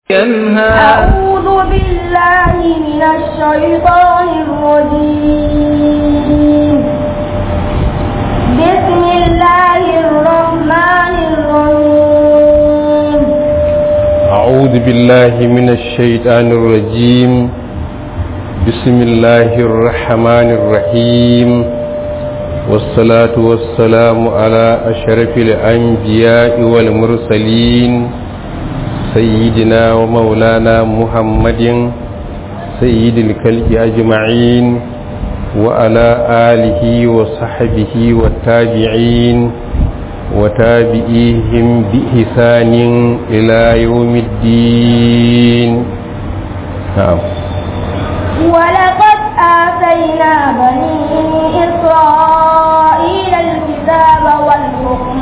ينهى أعوذ بالله من الشيطان الرجيم بسم الله الرحمن الرحيم أعوذ بالله من الشيطان الرجيم بسم الله الرحمن الرحيم والصلاة والسلام على أشرف الأنبياء والمرسلين سيدنا ومولانا محمد سيد الكلب أجمعين وعلى آله وصحبه والتابعين وتابعيهم بإحسان إلى يوم الدين نعم ولقد آتينا بني إسرائيل الكتاب والحكم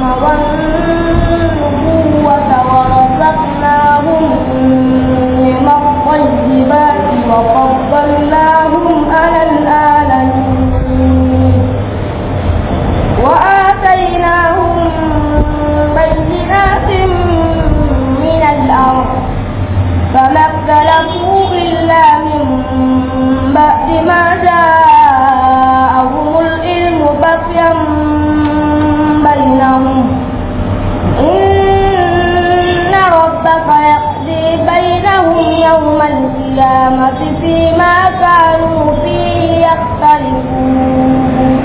والنبوة ورزقناهم من الطيبات وفضلناهم على العالمين وآتيناهم بينات من الأمر فما اختلفوا إلا من بعد ما جاءهم العلم بغيا بينهم إن ربك يقضي بينهم يوم القيامة فيما كانوا فيه يختلفون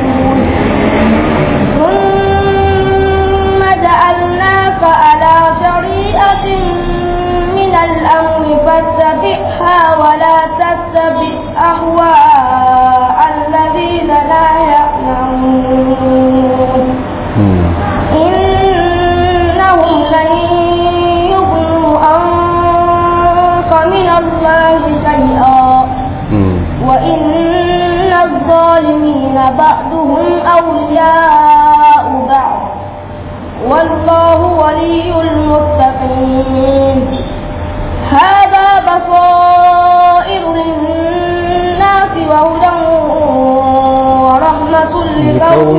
ثم جعلناك على شريعة من الأمر فاتبعها ولا تتبع أهواء الذين لا يعلمون إنهم لن يغنوا عنك من الله شيئا وإن الظالمين بعضهم أولياء بعض والله ولي المتقين هذا بصائر للناس وهدى ورحمة لقوم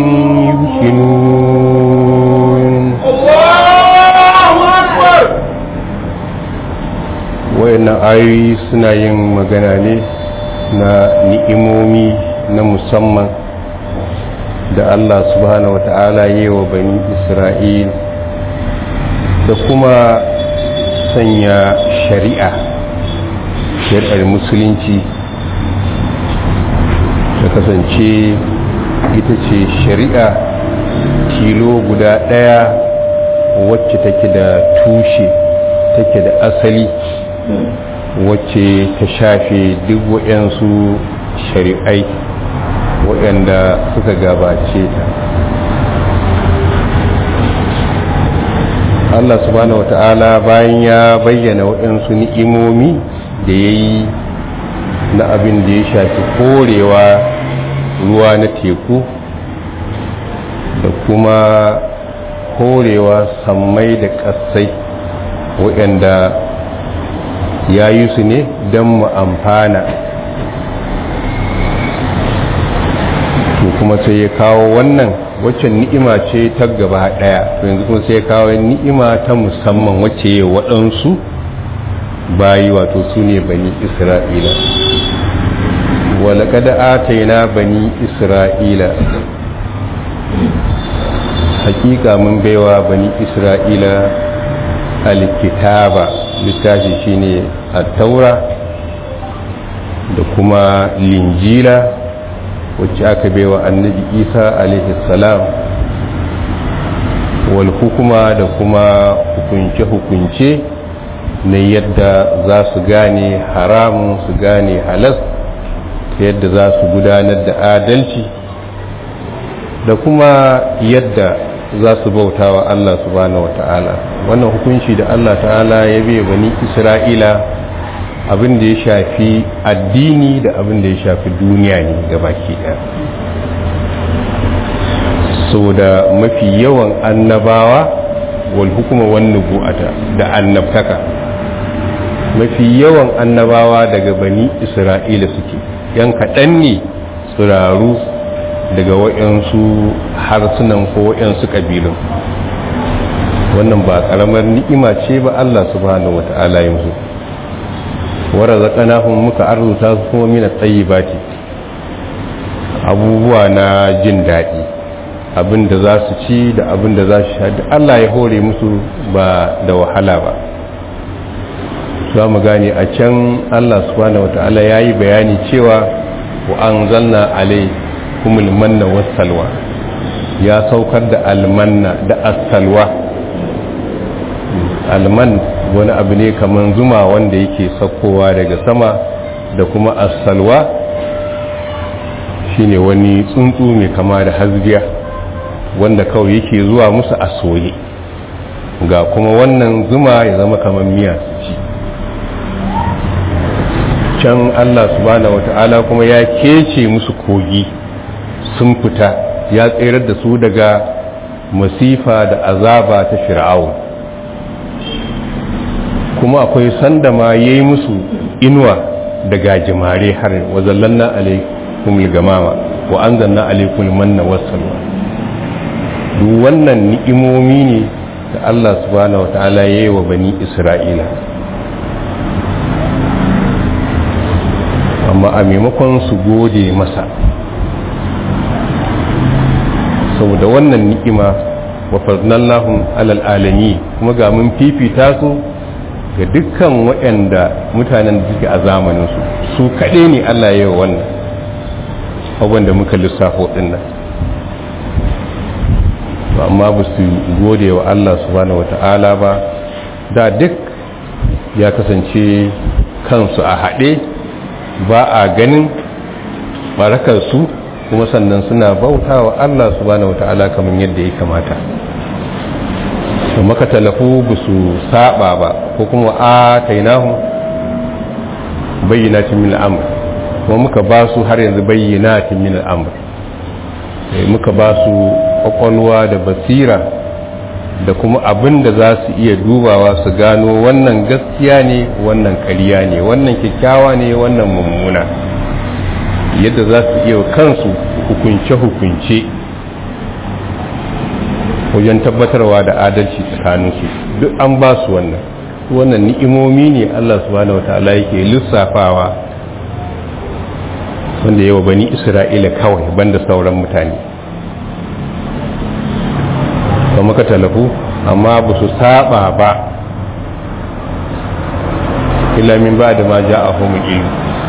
يوقنون wayannan ayoyi suna yin magana ne na ni'imomi na musamman da Allah subhanahu wata'ala yi wa bani Isra'il da kuma sanya shari'a shari'ar musulunci ta kasance ita ce shari'a tilo guda ɗaya wacce take da tushe take da asali wacce ta shafe duk waɗansu shari'ai waɗanda suka gabace ta Allah subhanahu wata'ala bayan ya bayyana waɗansu ni'imomi da ya yi na abin da ya shafi korewa ruwa na teku da kuma korewa sammai da ƙasai waɗanda ya yi su ne don mu amfana to kuma sai ya kawo wannan waccan ni'ima ce ta gaba daya to yanzu kuma sai ya kawo ni'ima ta musamman wacce ya waɗansu bayi wato su ne bani isra'ila walaƙada ataina bani isra'ila hakika mun baiwa bani isra'ila alkitaba littafi shine a taura da kuma linjila wacce aka baiwa annabi isa alaihi salam wal hukuma da kuma hukunce-hukunce na yadda za su gane haramun su gane halas ta yadda za su gudanar da adalci da kuma yadda za su bauta wa Allah subhanahu wata'ala wannan hukunci da Allah ta'ala ya bai bani isra'ila abin da ya shafi addini da abin da ya shafi duniya ne ga baki ɗaya so da mafi yawan annabawa wal hukuma wan nubu'ata da annabtaka mafi yawan annabawa daga bani isra'ila suke yan kaɗan ne tsiraru daga waɗansu harsunan ko waɗansu ƙabilun wannan ba karamar ni'ima ce ba Allah subhanahu wata'ala ya musu wa razaqnahum muka arzuta su kuma min at-tayyibati abubuwa na jin daɗi abin da za su ci da abin da za su sha duk Allah ya hore musu ba da wahala ba za mu gane a can Allah subhanahu wata'ala ya yi bayani cewa wa an zanna alai kumul manna wasalwa ya saukar da almanna da asalwa alman wani abu ne kamar zuma wanda yake saukowa daga sama da kuma asalwa shine wani tsuntsu mai kama da hasbiya wanda kawai yake zuwa musu a soye ga kuma wannan zuma ya zama kamar miya su ci can Allah subhanahu wata'ala kuma ya kece musu kogi sun fita ya tserar da su daga masifa da azaba ta fir'aun kuma akwai sanda ma ya yi musu inuwa da gajimare har wazallanna alaikum gamama wa anzalna alaikum manna wassalwa duk wannan ni'imomi ne da Allah subhanahu wata'ala ya yi wa bani Isra'ila amma a maimakon su gode masa saboda wannan ni'ima wa fadnallahum alal alami kuma ga mun fifita su ga dukkan waɗanda mutanen da suke a zamaninsu su kaɗai ne Allah ya yi wannan abubuwan da muka lissafo ɗin nan amma ba su gode wa Allah subhanahu wa ta'ala ba da duk ya kasance kansu a haɗe ba a ganin barakarsu kuma sannan suna bauta wa Allah subhanahu wa ta'ala kamar yadda ya kamata to maka talafu ba su saba ba ko kuma a tainahu bayyanatin min al'amr kuma muka ba su har yanzu bayyanatin min al'amr muka ba su kwakwalwa da basira da kuma abin da za su iya dubawa su gano wannan gaskiya ne wannan kariya ne wannan kyakkyawa ne wannan mummuna yadda za su iya kansu hukunce-hukunce wajen tabbatarwa da adalci tsakaninsu duk an ba su wannan wannan ni'imomi ne Allah subhanahu wa ta'ala yake lissafawa wanda yawa bani isra'ila kawai banda sauran mutane ba maka talafu amma ba su saba ba ilamin ba da ma ja a ilmi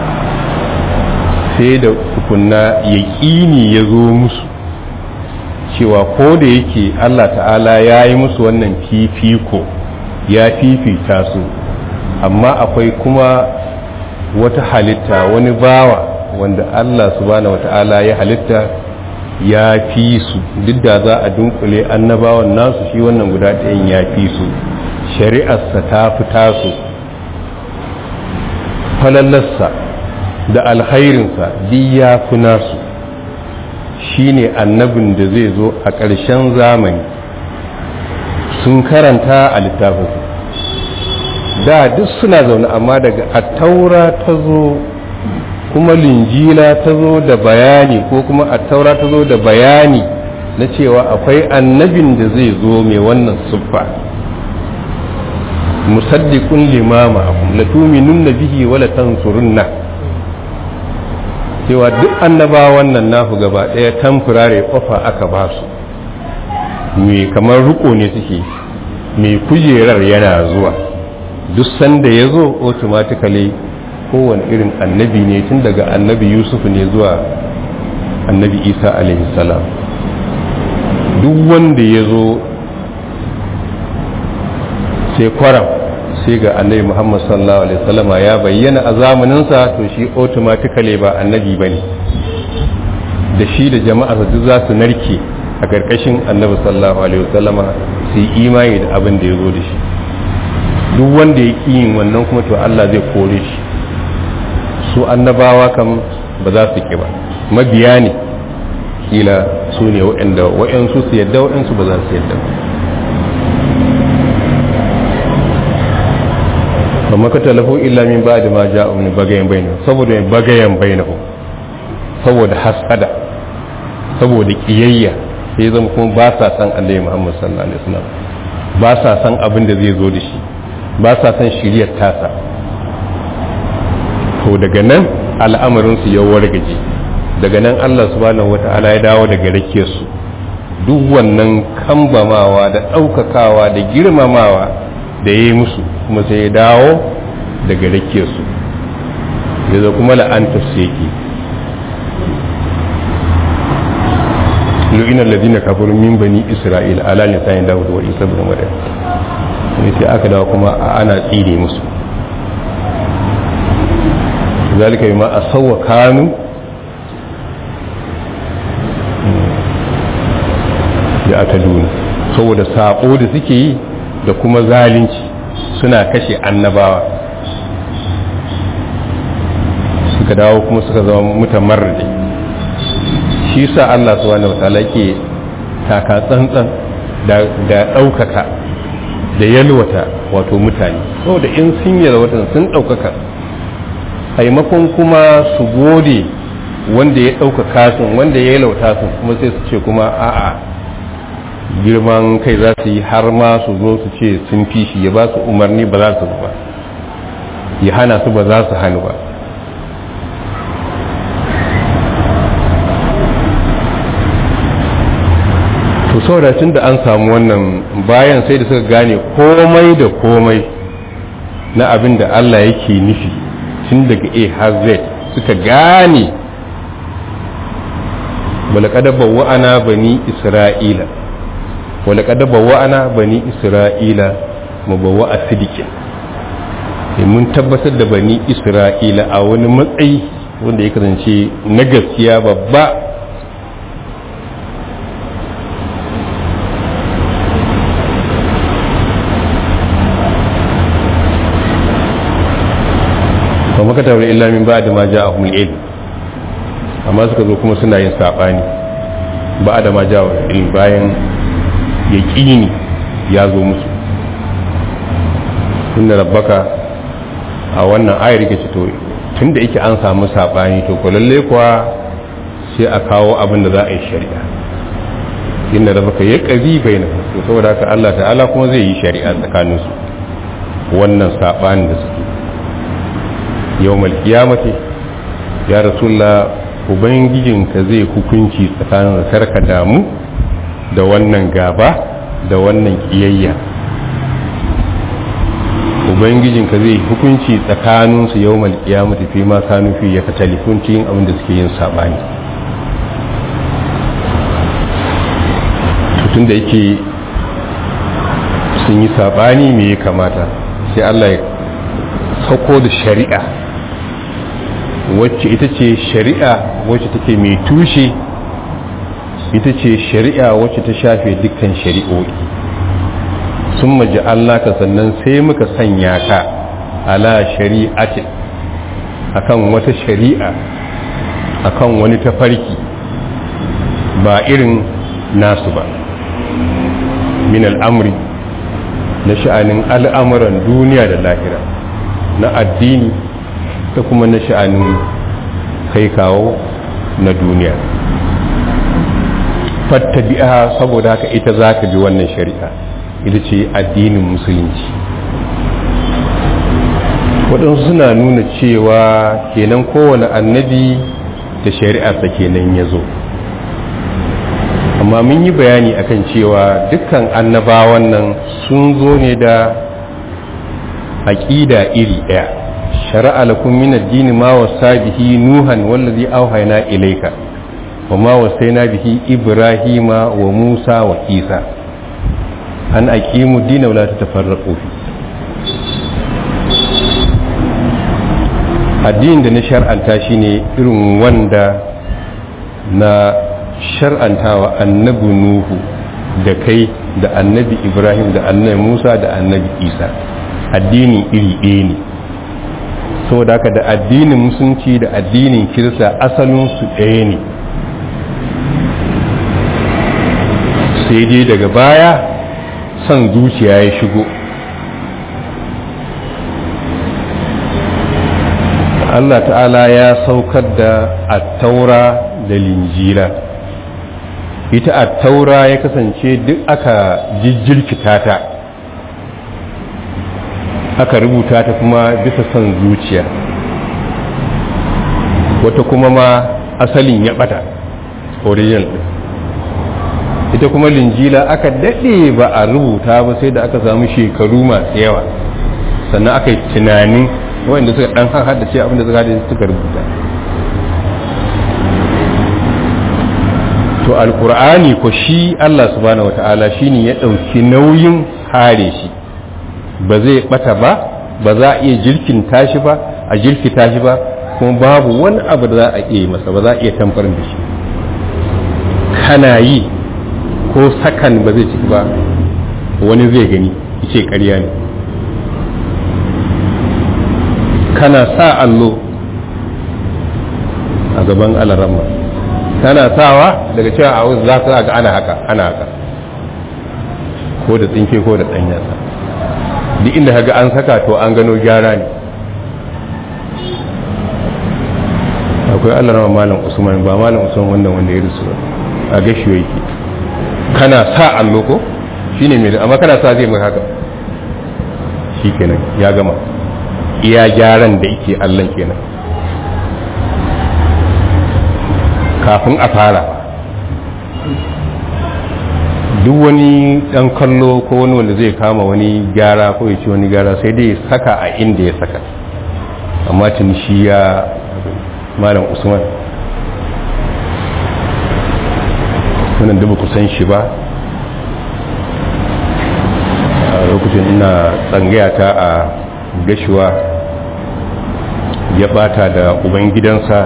sai da tukunna yaƙini ya zo musu cewa ko da yake Allah ta'ala ya yi musu wannan fifiko ya fifita su amma akwai kuma wata halitta wani bawa wanda Allah subhanahu wata'ala ya halitta ya fi su duk da za a dunkule annabawan nasu shi wannan guda ɗayan ya fi su shari'arsa ta fi tasu falallarsa da alkhairinsa duk ya fi nasu shi ne annabin da zai zo a ƙarshen zamani sun karanta a littafinsu da duk suna zaune amma daga attaura ta zo kuma linjila ta zo da bayani ko kuma attaura ta zo da bayani na cewa akwai annabin da zai zo mai wannan siffa musaddiqun limama akum la tu'minunna bihi wa la tansurunna cewa duk annabawan nan naku gaba daya tamfurare kofa aka ba su me kamar riko ne suke me kujerar yana zuwa duk sanda ya zo automatically kowane irin annabi ne tun daga annabi yusuf ne zuwa annabi isa alaihi salam duk wanda ya zo sai kwaram sai ga annabi muhammad sallallahu alaihi wasallama ya bayyana a zamaninsa to shi automatically ba annabi bane da shi da jama'a duk za su narke a ƙarƙashin annabi sallallahu alaihi wasallama su yi imani da abin da ya zo da shi duk wanda ya ƙi yin wannan kuma to Allah zai kore shi su annabawa kam ba za su ƙi ba mabiya ne kila su ne waɗanda waɗansu su yadda waɗansu ba za su yadda ba maka talafu illa min ba da ma ja'u min bagayen bainahu saboda bagayen bainahu saboda hasada saboda kiyayya sai zama kuma ba sa san annabi Muhammad sallallahu alaihi wasallam ba sa san abin da zai zo da shi ba sa san shiryar tasa to daga nan al'amarinsu ya wargaje daga nan Allah subhanahu wata'ala ya dawo daga rake su duk wannan kambamawa da ɗaukakawa da girmamawa da ya yi musu kuma sai ya dawo daga rake su ya zo kuma la'antar su yake lu'inar ladina kafaru min bani isra'il ala lisanin dawud wa isa ibn maryam ne sai aka dawo kuma ana tsire musu zalika bima asawwa kanu da ataduna saboda sabo da suke yi da kuma zalunci suna kashe annabawa suka dawo kuma suka zama mutamarrade shi sa Allah subhanahu wataala ke taka tsantsan da ɗaukaka da yalwata wato mutane saboda in sun yalwata sun ɗaukaka haimakon kuma su gode wanda ya ɗaukaka sun wanda ya yalwata sun kuma sai su ce kuma a'a girman kai za su yi har ma su zo su ce sun fi shi ya ba su umarni ba za su ba ya hana su ba za su hannu ba to saboda tun da an samu wannan bayan sai da suka gane komai da komai na abin da Allah yake nufi tun daga A har Z suka gane walaqad bawwa'ana bani isra'ila walaqad bawwa'ana bani isra'ila mubawwa'a sidiqin sai mun tabbatar da bani isra'ila a wani matsayi wanda ya kasance na gaskiya babba ba maka tabar illa min ba da ma ja a ilm amma suka zo kuma suna yin saɓani ba da ma ja ilm bayan ya ƙini ya zo musu inda rabbaka a wannan ayar yake ce to tun da yake an samu saɓani to ko lalle kuwa sai a kawo abin da za a yi shari'a inda rabbaka ya ƙazi bai na to saboda haka Allah ta'ala kuma zai yi shari'a tsakaninsu wannan saɓanin da suke yawmal kiyamati ya rasulullah ubangijinka zai hukunci tsakanin da karka damu da wannan gaba da wannan kiyayya ubangijinka zai hukunci tsakanin su yawmal kiyamati fi ma kanu fi ya katalifun cikin abin da suke yin sabani tun da yake sun yi sabani me ya kamata sai Allah ya sauko da shari'a wacce ita ce shari'a wacce take mai tushe ita ce shari'a wacce ta shafe dukkan shari'o'i sun maji Allah ka sannan sai muka sanya ka ala shari'atin akan wata shari'a akan wani tafarki ba irin nasu ba min al'amri na sha'anin al'amuran duniya da lahira na addini da kuma na sha'anin kai kawo na duniya fattabi'a saboda haka ita za ka bi wannan shari'a ita ce addinin musulunci waɗansu suna nuna cewa kenan kowane annabi da shari'arsa kenan ya zo amma mun yi bayani akan cewa dukkan annabawan nan sun zo ne da aƙida iri ɗaya shari'a lakum min ad-din ma wasa bihi nuhan wallazi awhayna ilayka wa ma wasayna bihi ibrahima wa musa wa isa an aqimu ad-din wa la tatafarraqu fi addinin da na shar'anta shine irin wanda na shar'antawa annabi nuhu da kai da annabi ibrahim da annabi musa da annabi isa addini iri ɗaya ne saboda haka da addinin musulunci da addinin kirista asalinsu ɗaya ne sai dai daga baya son zuciya ya shigo Allah ta'ala ya saukar da attaura da linjira ita attaura ya kasance duk aka jijjirkita ta aka rubuta ta kuma bisa son zuciya wata kuma ma asalin ya bata original din ita kuma linjila aka daɗe ba a rubuta ba sai da aka samu shekaru masu yawa sannan aka yi tunanin wanda suka ɗan hada ce abinda suka hada suka rubuta to alkur'ani ko shi Allah subhanahu wata'ala shine ya ɗauki nauyin kare shi ba zai bata ba ba za a iya jirkin tashi ba a jirkita shi ba kuma babu wani abu da za a iya masa ba za a iya tamfarin da shi kana yi ko sakan ba zai ciki ba wani zai gani ce ƙarya ne kana sa allo a gaban alaramma kana sawa daga cewa a wasu za ka ga ana haka ana haka ko da tsinke ko da ɗan yasa duk inda kaga an saka to an gano gyara ne akwai alarama malam usman ba malam usman wannan wanda ya rusu a gashi yake kana sa allo ko shine mai amma kana sa zai mai haka shikenan ya gama iya gyaran da yake allon kenan kafin a fara duk wani dan kallo ko wani wanda zai kama wani gyara ko ya ci wani gyara sai dai saka a inda ya saka amma tun shi ya malam usman wannan da ba ku san shi ba a lokacin ina tsangaya ta a gashuwa ya bata da ubangidansa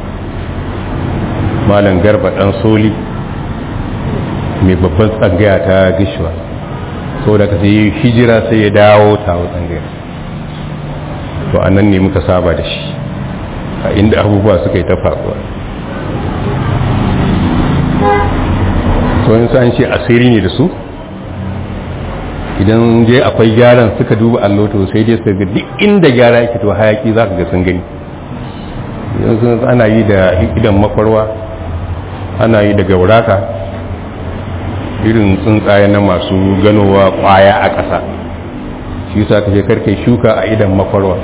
malam garba dan soli mai babban tsangaya ta gashuwa saboda ka sai hijira sai ya dawo tawo tsangaya to a nan ne muka saba da shi a inda abubuwa suka yi ta faruwa sauyin an ce asiri ne da su idan je akwai gyaran suka duba allo to sai dai su ga duk inda gyara yake to hayaki za ka ga sun gani yanzu ana yi da idan makwarwa ana yi da gauraka irin tsuntsaye na masu ganowa kwaya a ƙasa shi sa ka je karkai shuka a idan makwarwa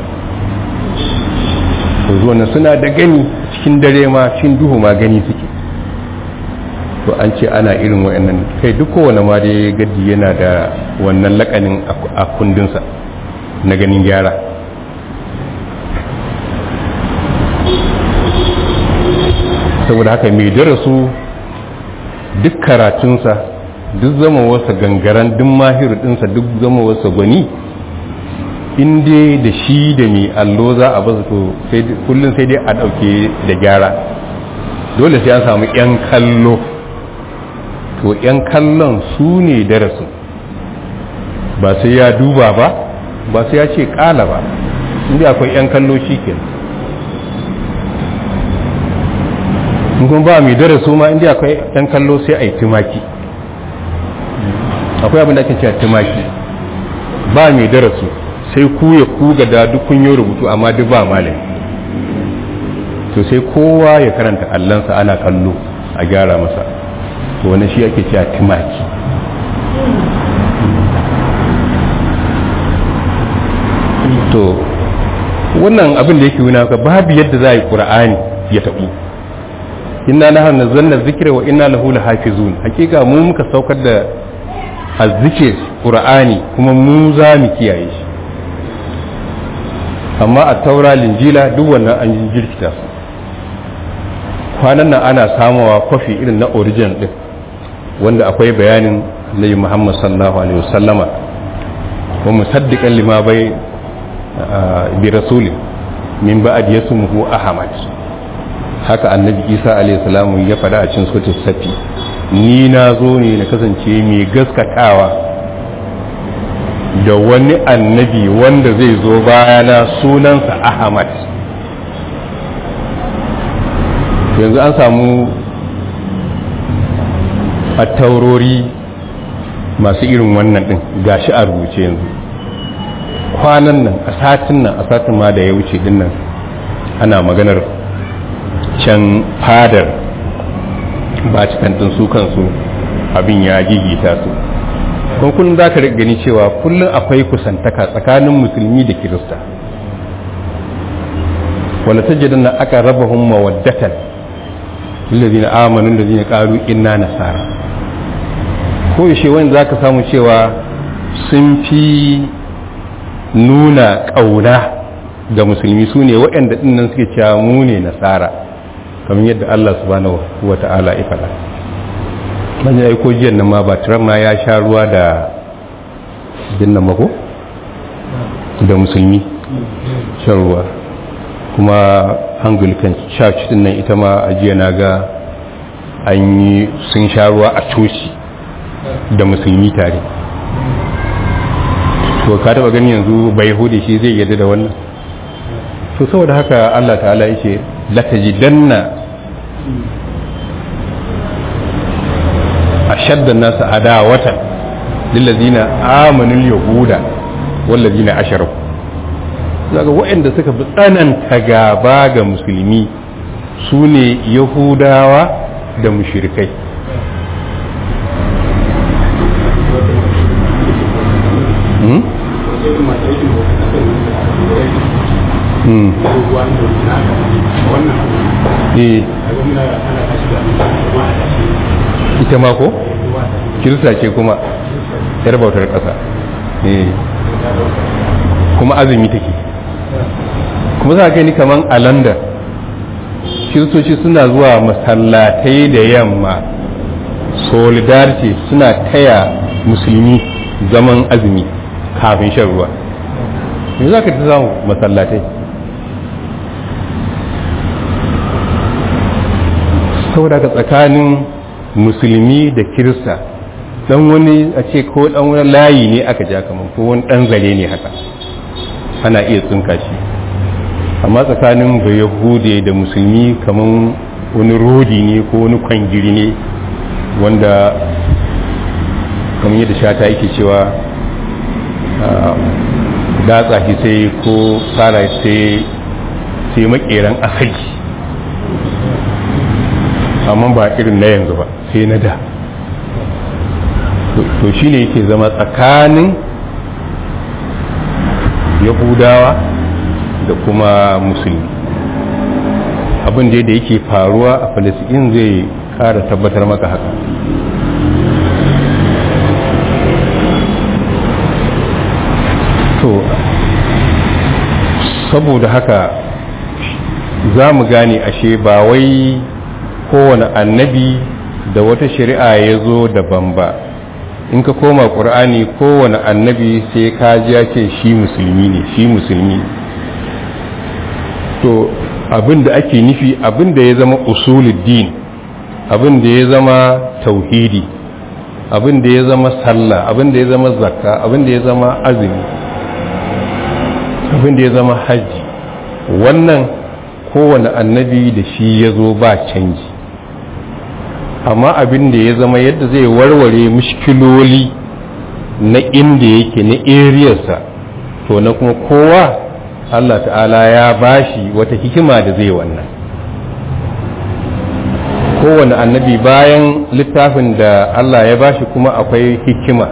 to zuwa suna da gani cikin dare ma cikin duhu ma gani suke to an ce ana irin wa'annan kai duk kowane ma dai gaddi yana da wannan lakanin a kundinsa na ganin gyara saboda haka mai darasu duk karatunsa duk zama wasa gangaren duk mahiru dinsa duk zama wasa gwani inda da shi da mai allo za a basu to kullum sai dai a ɗauke da gyara dole sai an samu 'yan kallo to 'yan kallon su ne darasin ba sai ya duba ba ba sai ya ce kala ba inda akwai 'yan kallo shi ke kuma ba mai darasu ma inda akwai 'yan kallo sai a yi tumaki akwai abin da ake cewa tumaki ba mai darasu sai ku ya kuga da duk kun yi rubutu amma duk ba malami to sai kowa ya karanta allansa ana kallo a gyara masa to wani shi ake cewa tumaki to wannan abin da yake wuna ka babu yadda za a yi ƙura'ani ya taɓu inna na hannun zanna zikira wa inna lahu lahafizun hakika mu muka saukar da azzikir ƙura'ani kuma mu za mu kiyaye shi amma a taura linjila duk wannan an jirkita su kwanan nan ana samawa kwafi irin na original din wanda akwai bayanin nabi muhammad sallallahu alaihi wasallama wa musaddiqan lima bai bi rasulin min ba'd yasmuhu ahmad haka annabi isa alaihi salamu ya faɗa a cikin suratul safi ni na zo ne na kasance mai gaskatawa da wani annabi wanda zai zo bayana sunansa ahmad yanzu an samu a taurori masu irin wannan din gashi a rubuce yanzu kwanan nan a satin nan a satin ma da ya wuce din nan ana maganar can fadar ba cikin su kansu abin ya gigita su kuma kullum za ka gani cewa kullum akwai kusantaka tsakanin musulmi da kirista wala tajidanna aka rabahum mawaddatan lillazina amanu lillazina qalu inna nasara ko yaushe wani zaka samu cewa sun fi nuna ƙauna ga musulmi su ne waɗanda ɗinnan suke cewa mu ne nasara kamar yadda Allah subhanahu wa ta'ala ya faɗa man ya aiko jiyan nan ma ba Trump ma ya sha ruwa da jinnan mako da musulmi shan ruwa kuma anglican church din nan ita ma a jiya na ga an yi sun sha ruwa a coci da musulmi tare to ka taba gani yanzu bai hude shi zai yadda da wannan to saboda haka Allah ta'ala yake latajidanna ashaddan nasu adawatan lillazina amanu yahuda wallazina asharaku daga waɗanda suka fi tsananta gaba ga musulmi su ne yahudawa da mushirikai ita ma ko? kirista ce kuma yar bautar ƙasa kuma azumi take kuma za ka ni kaman a london kiristoci suna zuwa masallatai da yamma solidarity suna taya musulmi zaman azumi kafin shan ruwa me za ka ta samu masallatai saboda ka tsakanin musulmi da kirista dan wani a ce ko dan wani layi ne aka ja kamar ko wani dan zare ne haka ana iya tsinka shi amma tsakanin bayahude da musulmi kamar wani rodi ne ko wani kwangiri ne wanda kamar yadda shata yake cewa datsa shi sai ko tsara sai sai makeran asali amma ba irin na yanzu ba sai na da to shi ne yake zama tsakanin yahudawa da kuma musulmi abin da da yake faruwa a falasɗin zai kara tabbatar maka haka to saboda haka za mu gane ashe ba wai kowane annabi da wata shari'a ya zo daban ba in ka koma ƙur'ani kowane annabi sai ka ji ya ce shi musulmi ne shi musulmi to abin da ake nufi abin da ya zama usuluddin abin da ya zama tauhidi abin da ya zama sallah abin da ya zama zakka abin da ya zama azumi abin da ya zama hajji wannan kowane annabi da shi ya zo ba canji amma abin da ya zama yadda zai warware mushkiloli na inda yake na eriyarsa to na kuma kowa Allah ta'ala ya bashi wata hikima da zai wannan kowane annabi bayan littafin da Allah ya bashi kuma akwai hikima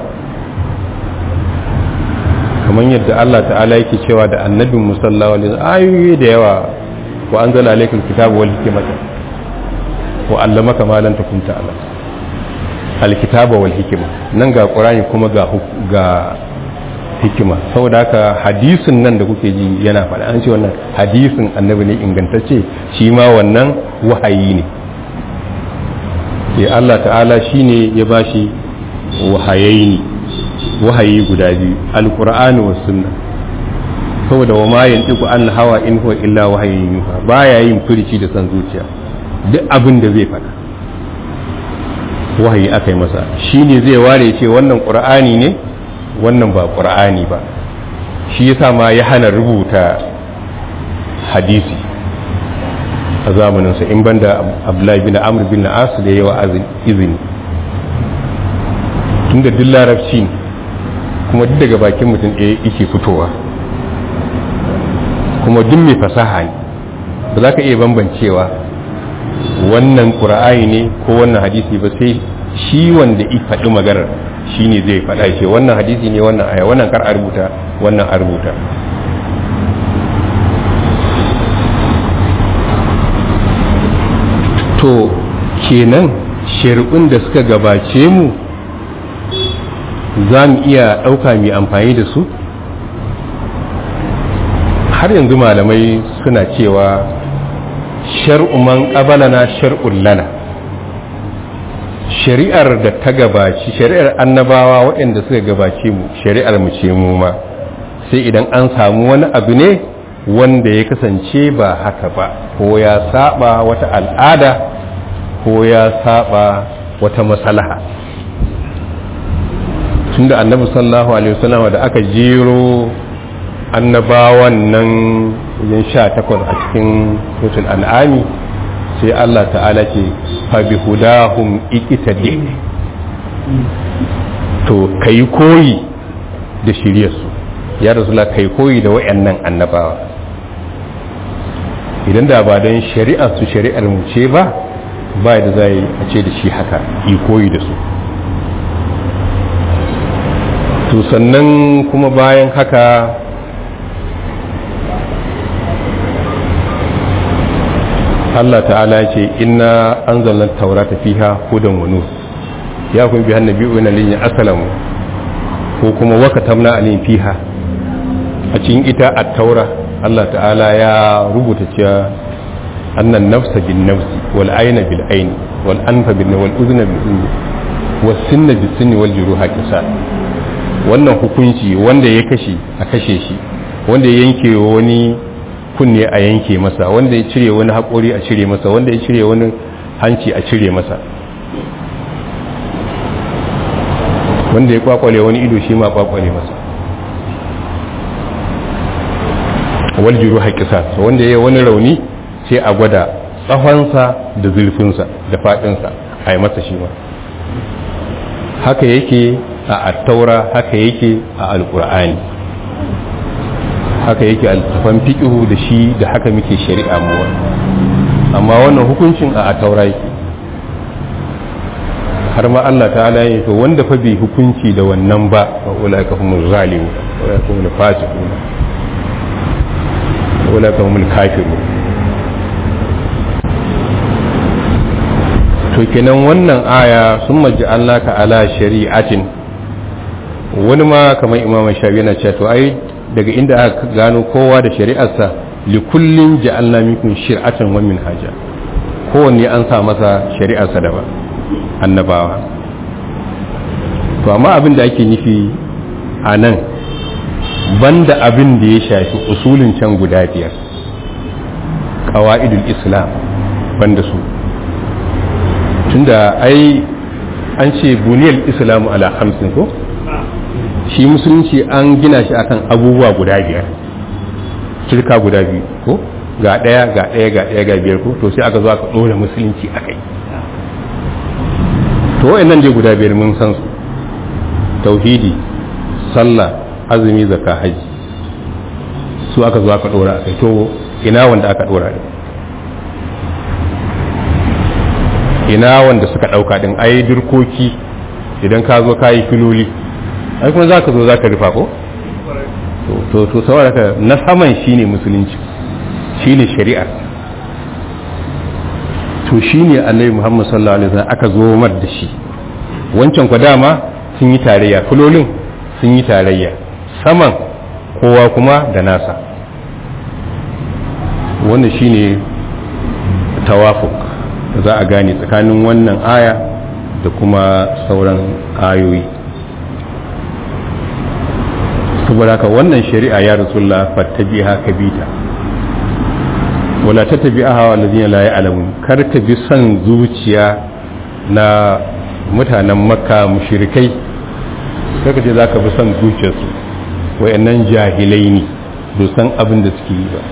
kamar yadda Allah ta'ala yake cewa da annabin musallawa ayoyi da yawa wa anzala alaikal kitabu wal hikmata wa allamaka ma lam takun ta'lam alkitaba wal hikma nan ga qur'ani kuma ga ga hikima saboda haka hadisin nan da kuke ji yana faɗa an ce wannan hadisin annabi ne ingantacce shi ma wannan wahayi ne sai Allah ta'ala shine ya bashi wahayaini wahayi guda biyu alqur'ani was sunna saboda wa ma yantiku an hawa in huwa illa wahayin yuha baya yin furici da san zuciya duk abin da zai faɗa wahayi aka yi masa shi ne zai ware ce wannan ƙur'ani ne wannan ba ƙur'ani ba shi yasa ma ya hana rubuta hadisi a zamaninsa in banda abdullahi bin amr bin as da yawa izini tunda duk larabci ne kuma duk daga bakin mutum ɗaya yake fitowa kuma duk mai fasaha ne ba za ka iya bambancewa wannan ƙura'ayi ne ko wannan hadisi ba sai shi wanda i faɗi maganar shine zai faɗa ce wannan hadisi ne wannan aya wannan kar a rubuta wannan a rubuta to kenan shari'un da suka gabace mu za mu iya ɗauka mai amfani da su har yanzu malamai suna cewa shar'uman ƙabalana shar'un lana shari'ar da ta gabaci shari'ar annabawa waɗanda suka gabace mu shari'ar mu ce mu ma sai idan an samu wani abu ne wanda ya kasance ba haka ba ko ya saba wata al'ada ko ya saba wata maslaha tunda annabi sallallahu alaihi wasallam da aka jero annabawan nan wajen sha takwas a cikin suratul an'ami sai Allah ta'ala ce fa bi hudahum iqtadi to kai koyi da shiryarsu ya rasulullah kai koyi da wayannan annabawa idan da ba don shari'ar su shari'ar mu ce ba ba da zai a ce da shi haka yi koyi da su to sannan kuma bayan haka Allah ta'ala ce inna anzalna taurata fiha hudan wa nur ya kun bi annabi wa inna lillahi asalamu ko kuma wakatamna alayhi fiha a cikin ita at-taura Allah ta'ala ya rubuta cewa annan nafsa bin nafsi wal ayna bil ayni wal anfa bin wal udhna bil udhni was sinna bis sinni wal juruha qisas wannan hukunci wanda ya kashe a kashe shi wanda ya yanke wani kunne a yanke masa wanda ya cire wani haƙori a cire masa wanda ya cire wani hanci a cire masa wanda ya kwakwale wani ido shi ma kwakwale masa wal juru haƙisa wanda ya yi wani rauni sai a gwada tsahonsa da zurfinsa da faɗinsa a yi masa shi ma haka yake a attaura haka yake a alƙur'ani haka yake altafan fiƙihu da shi da haka muke shari'a mu amma wannan hukuncin a attaura yake har ma Allah ta'ala ya to wanda fa bai hukunci da wannan ba wa ulaka humul zalimu wa ulaka humul fasiqun wa ulaka humul kafirun to kenan wannan aya sun maji Allah ka ala shari'atin wani ma kamar imam shafi yana cewa to ai daga inda aka gano kowa da shari'arsa li kullin ja'alna minkum shir'atan wa minhaja kowanne an sa masa shari'arsa daban annabawa to amma abin da ake nufi a nan banda abin da ya shafi usulin can guda biyar ƙawa'idul islam banda su tunda ai an ce buniyar islamu ala hamsin ko shi musulunci an gina shi akan abubuwa guda biyar shirka guda biyu ko ga ɗaya ga ɗaya ga ɗaya ga biyar ko to sai aka zo aka ɗora musulunci a kai to wa'annan dai guda biyar mun san su tauhidi sallah azumi zakka haji su aka zo aka ɗora a kai to ina wanda aka ɗora din ina wanda suka ɗauka din ai dirkoki idan ka zo ka yi filoli ai kuma za ka zo za ka rufa ko to to saboda ka na saman shine musulunci shine shari'a to shine annabi Muhammad sallallahu alaihi wasallam aka zo mar da shi wancan kwa dama sun yi tarayya filolin sun yi tarayya saman kowa kuma da nasa wannan shine tawafuk da za a gane tsakanin wannan aya da kuma sauran ayoyi saboda haka wannan shari'a ya rasulullah fattabiha kabita wala tattabi'aha walladhina la ya'lamun kar ka bi son zuciya na mutanen makka mushrikai kaka ce zaka bi son zuciyarsu wayannan jahilai ne bai san abin da suke yi ba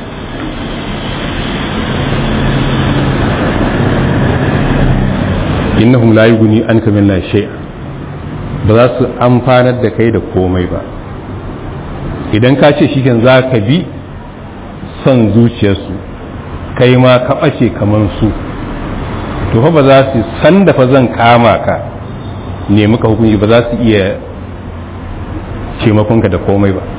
innahum la yughni anka min la shay'a ba za su amfanar da kai da komai ba idan ka ce shi za ka bi son zuciyarsu kai ma ka ɓace kamar su to fa ba za su san da fa zan kama ka nemi ka hukunci ba za su iya taimakonka da komai ba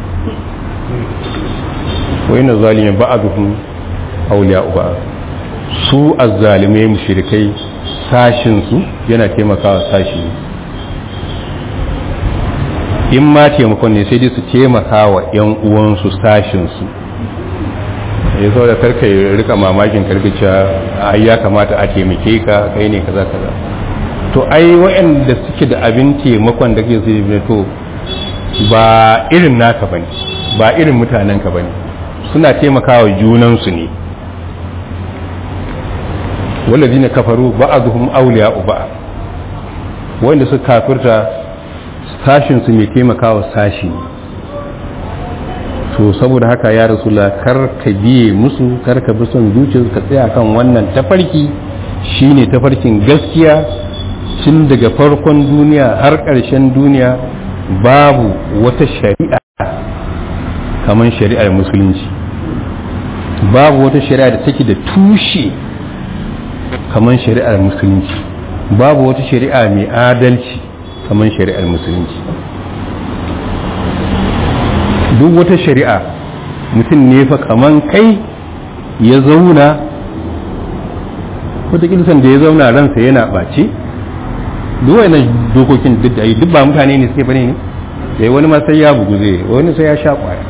wai na zalimin ba a zuhun auliya uba su azzalimai mushrikai sashinsu yana taimakawa sashi in ma taimakon ne sai dai su taimaka wa 'yan uwansu sashinsu ya zo da karka ya rika mamakin karkacewa ai ya kamata a taimake ka kai ne kaza kaza to ai waɗanda suke da abin taimakon da ke su to ba irin naka bane ba irin mutanen ka bane suna taimakawa junansu ne walladina kafaru ba'dhum awliya'u ba'd wanda suka kafirta sashin su mai taimakawa sashi ne to saboda haka ya rasula kar ka biye musu kar ka bi son zuciya ka tsaya kan wannan tafarki shine tafarkin gaskiya tun daga farkon duniya har ƙarshen duniya babu wata shari'a kamar shari'ar musulunci babu wata shari'a da take da tushe kamar shari'ar musulunci babu wata shari'a mai adalci kamar shari'ar musulunci duk wata shari'a mutum ne fa kaman kai ya zauna wata san da ya zauna ransa yana ɓace duk wani dokokin duk da yi duk ba mutane ne suke bane ne sai wani ma sai ya bugu zai wani sai ya sha kwaya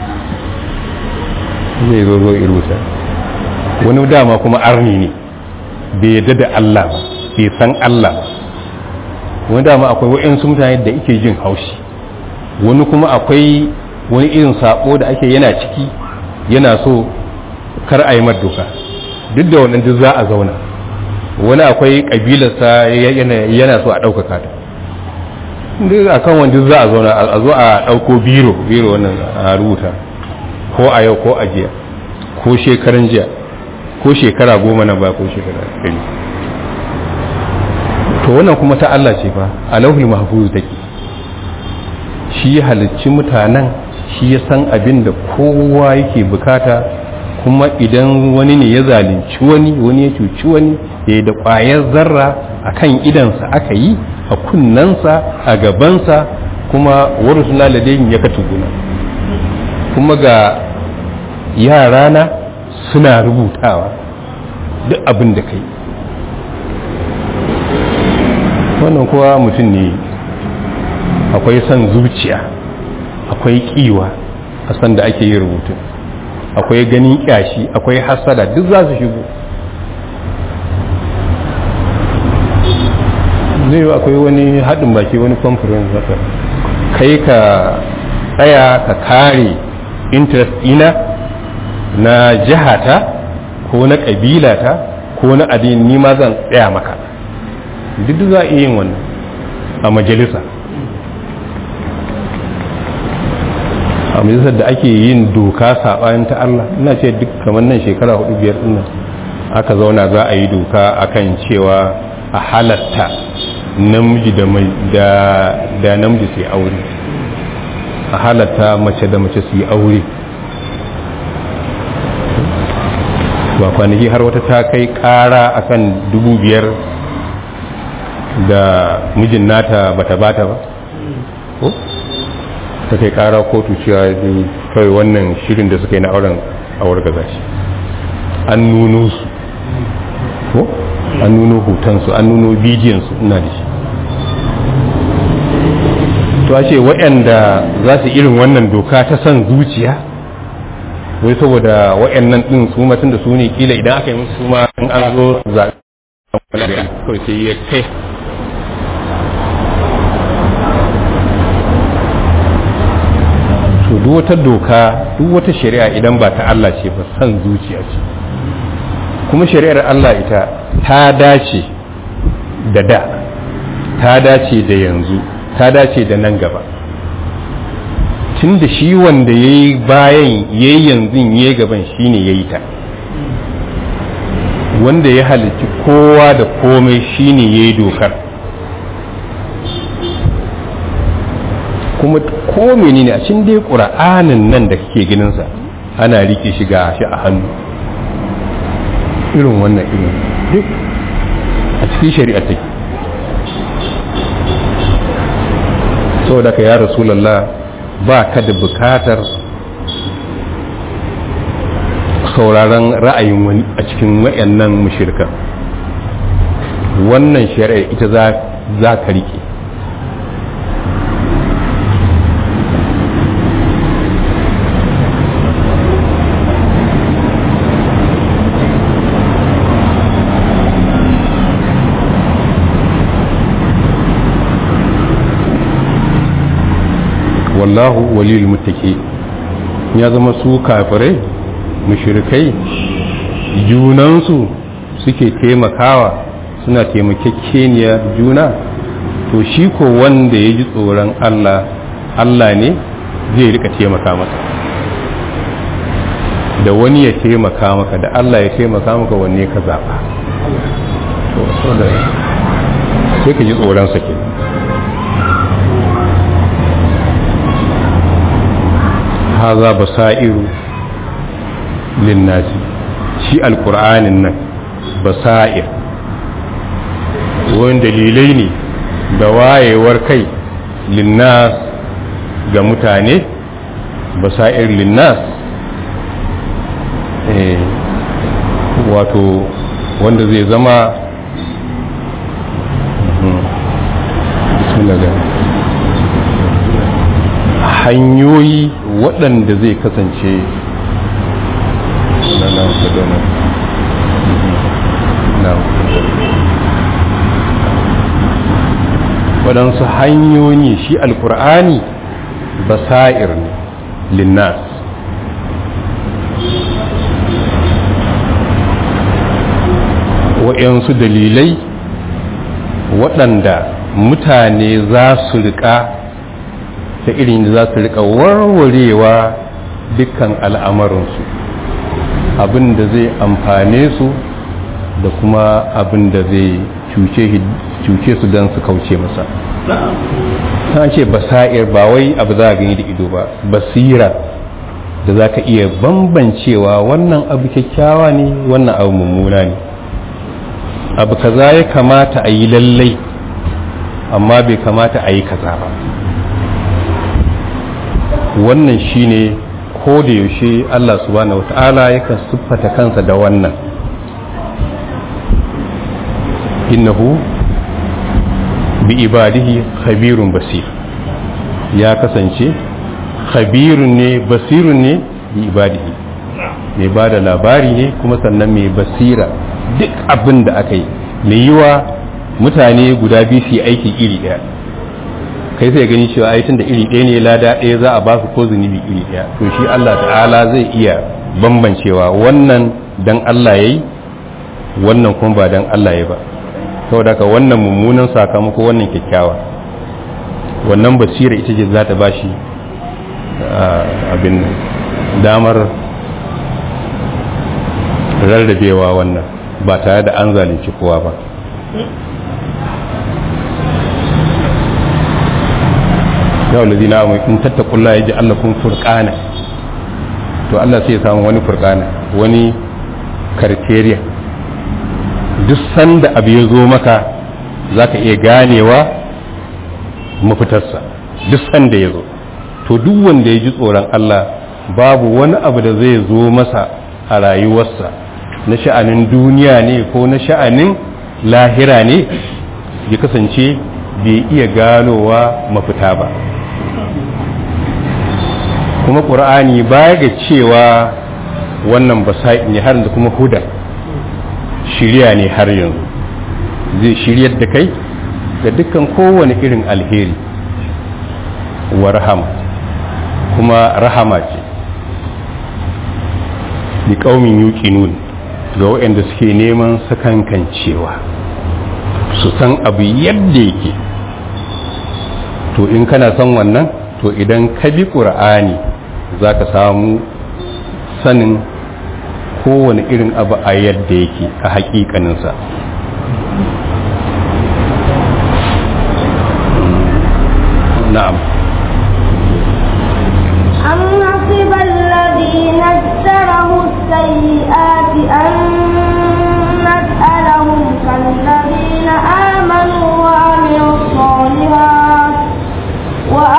zai zo zo irusa wani dama kuma arni ne bai yadda da Allah ba bai san Allah ba wani dama akwai wa'yansu mutane da ake jin haushi wani kuma akwai wani irin sako da ake yana ciki yana so kar a yi doka duk da wannan duk za a zauna wani akwai kabilarsa yana so a ɗaukaka ta duk a kan wanda za a zauna a zo a ɗauko biro biro wannan a rubuta ko a yau ko a jiya ko shekaran jiya ko shekara goma na ba ko shekara ɗari to wannan kuma ta Allah ce fa a lauhul mahfuz take shi ya halicci mutanen shi ya san abin da kowa yake bukata kuma idan wani ne ya zalunci wani wani ya cuci wani ya da ƙwayar zarra a kan idansa aka yi a kunnensa a gabansa kuma wani suna ladayin ya katuguna kuma ga yarana suna rubutawa duk abin da kai wannan kowa mutum ne akwai son zuciya akwai kiwa a san da ake yin rubutun akwai ganin kyashi akwai hasada duk za su shigo zai akwai wani haɗin baki wani conference haka kai ka tsaya ka kare interest ina na jihata ko na ƙabilata ko na addini ni ma zan tsaya maka duk za a iya yin wannan a majalisa a majalisar da ake yin doka saɓanin ta Allah ina ce duk kamar nan shekara hudu biyar din nan aka zauna za a yi doka akan cewa a halatta namiji da da da namiji su yi aure a halatta mace da mace su yi aure ba kwanaki har wata ta kai ƙara akan dubu biyar da mijin nata bata bata ba ko ta kai kara kotu cewa kawai wannan shirin da suka yi na auren awar gaza shi an nuno su ko an nuno hotonsu an nuno bidiyonsu ina da shi to ce waɗanda za su irin wannan doka ta son zuciya wai saboda waɗannan ɗin su matun da su ne kila idan aka yi musu su ma in an zo zaɓe kawai sai ya kai to duk wata doka duk wata shari'a idan ba ta Allah ce ba san zuciya ce kuma shari'ar Allah ita ta dace da da ta dace da yanzu ta dace da nan gaba tun da shi wanda ya yi bayan ya yi yanzu ya yi gaban shi ne ya yi ta wanda ya halicci kowa da komai shi ne ya yi dokar kuma ko menene a cikin dai ƙura'anin nan da kake ganinsa ana rike shi ga shi a hannu irin wannan irin duk a cikin shari'a take saboda ka ya rasulallah ba ka da bukatar sauraron ra'ayin wani a cikin wayannan mushirkan wannan shari'a ita za ka rike wallahu waliyul muttaqi ya zama su kafirai mushrikai junansu suke taimakawa suna taimakekeniya juna to shi ko wanda ya ji tsoron Allah Allah ne zai rika taimaka masa da wani ya taimaka maka da Allah ya taimaka maka wanne ka zaɓa to sai ka ji tsoronsa ke haza basairu linnasi shi alkur'anin nan basair wani dalilai ne da wayewar kai linnas ga mutane basair linnas wato wanda zai zama hanyoyi waɗanda zai kasance waɗansu hanyoyi shi alkur'ani basa'ir ne linnas waɗansu dalilai waɗanda mutane za su riƙa ta irin da za su riƙa warwarewa dukkan al'amarinsu abin da zai amfane su da kuma abin da zai cuce su don su kauce masa ta ce basa'ir ba wai abu za a gani da ido ba basira da za ka iya bambancewa wannan abu kyakkyawa ne wannan abu mummuna ne abu kaza ya kamata a yi lallai amma bai kamata a yi kaza ba wannan shine ko da yaushe Allah subhanahu wata'ala yakan siffata kansa da wannan innahu bi ibadihi khabirun basir ya kasance khabirun ne basirun ne bi ibadihi mai ba da labari ne kuma sannan mai basira duk abin da aka yi mai yiwa mutane guda biyu su yi aiki iri ɗaya kai sai gani cewa ai tun da iri ɗaya ne lada ɗaya za a ba su ko zunubi iri ɗaya to shi Allah ta'ala zai iya bambancewa wannan dan Allah yayi wannan kuma ba dan Allah ya ba saboda haka wannan mummunan sakamako wannan kyakkyawa wannan basira ita ce za ta ba shi abin damar rarrabewa wannan ba tare da an zalunci kowa ba ya wulazi na amai in tattakulla ya ji Allah kun furkana to Allah sai ya samu wani furkana wani karteriya duk sanda abu ya zo maka za ka iya ganewa mafitarsa duk sanda ya zo to duk wanda ya ji tsoron Allah babu wani abu da zai zo masa a rayuwarsa na sha'anin duniya ne ko na sha'anin lahira ne ya kasance bai iya ganowa mafita ba kuma ƙur'ani baya ga cewa wannan basa'i ne har da kuma huda shirya ne har yanzu zai shiryar da kai ga dukkan kowane irin alheri wa rahama kuma rahama ce ni ƙaumin yuƙinun ga waɗanda suke neman sakankancewa su san abu yadda yake to in kana son wannan to idan ka bi ƙur'ani za ka samu sanin kowane irin abu a yadda yake a haƙiƙaninsa na'am أم حسب الذين اجتروا السيئات أن نسألهم كالذين آمنوا وعملوا الصالحات وأن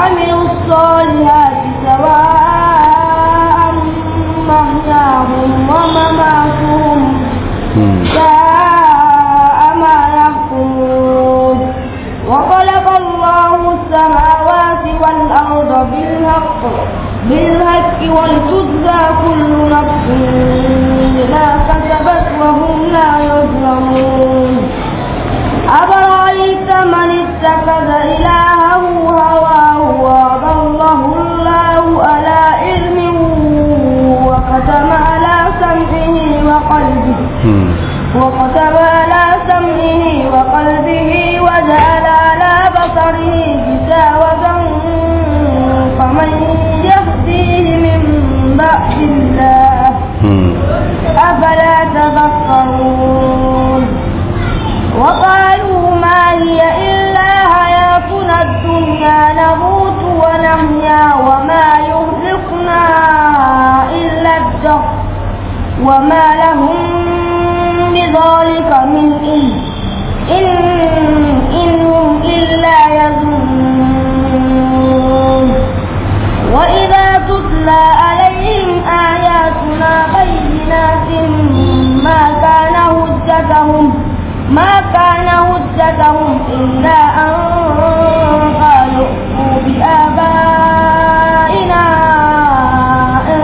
وختم على سمعه وقلبه وجعل على بصره غشاوة فمن يهديه من بعد الله أفلا تذكرون وقالوا ما هي إلا حياتنا الدنيا نموت ونحيا وما يهلكنا إلا الدهر وما لهم بذلك من علم إن إنهم إلا يظنون وإذا تتلى عليهم آياتنا بينات ما كان حجتهم ما كان حجتهم إلا أن قالوا ائتوا بآبائنا إن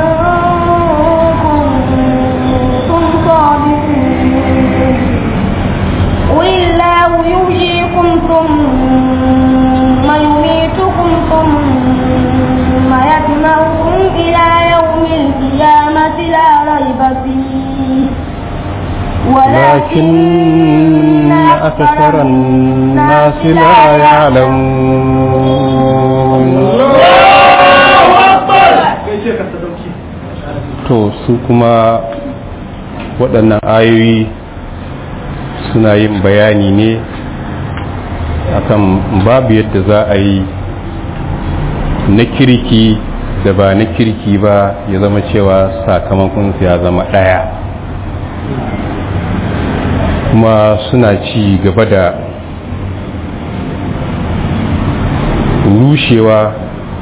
كنتم صادقين قل الله يحييكم ثم يميتكم ثم يجمعكم إلى يوم القيامة لا ريب فيه ولكن أكثر الناس لا يعلمون to su kuma waɗannan ayoyi suna yin bayani ne akan babu yadda za a yi na kirki da ba na kirki ba ya zama cewa sakamakonsu ya zama ɗaya kuma suna ci gaba da rushewa